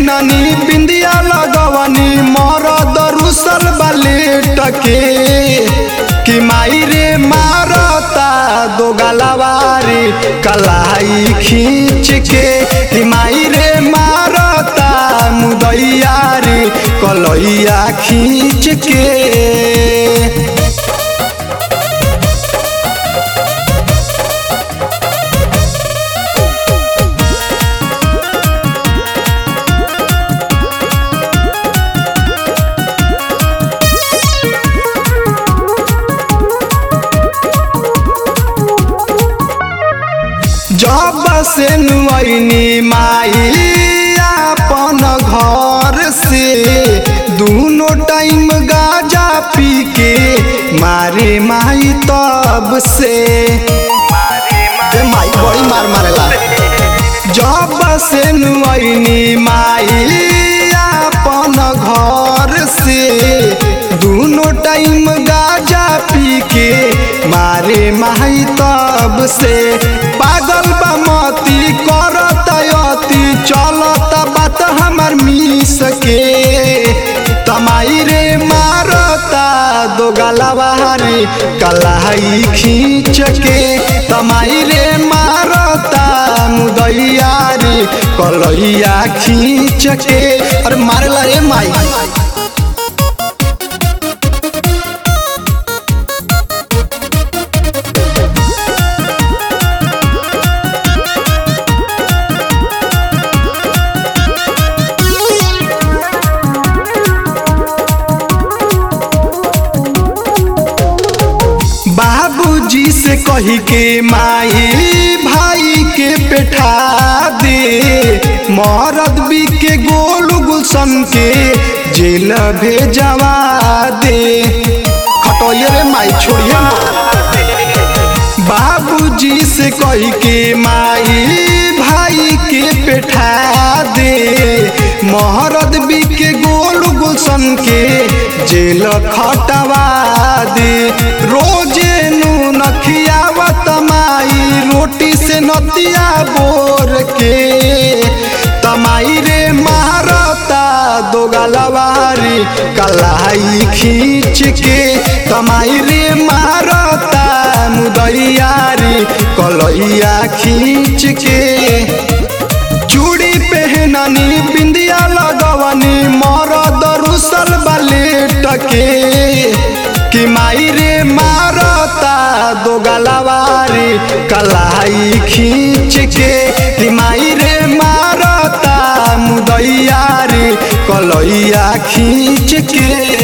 पहननी बिंदिया लगवनी मरद रुसल बलेट के कि माई रे मारता दो गलवारी कलाई खींच के कि माई रे मारता मुदैया रे कलैया खींच के जब से नुआइनी माई अपन घर से दोनों टाइम गाजा पी के मारे माई तब से ए माई बड़ी मार मारेला जब से नुआइनी माई अपन घर से दोनों टाइम गाजा पी के मारे माई तब से पागल बा मती करत अति चलत बात हमर मिस के तमाई रे मारता दो गलवारी कलाई खींच के तमाई रे मारता मुदैया रे कलैया खींच के अरे मारेला रे माई बाबूजी से कही के माई भाई के पेठा दे मरद बी के गोल गुलशन के जेल भेजवा दे खटोइए रे माई छोड़िए ना बाबूजी से कही के माई भाई के पेठा दे महरद बी के गोल गुलशन के जेल खटवा दे रोजे नू नखियावत माई रोटी से नतिया बोर के तमाई रे मारता दो गलवारी कलाई खींच के तमाई रे मारता मुदैया रे कलैया खींच के चूड़ी पहननी बिंदिया लगवनी मरद रुसल बलेट के कि माई रे मारता दो गलवारी कलाई खींच के कि माई रे मारता मुदैया रे कलैया खींच के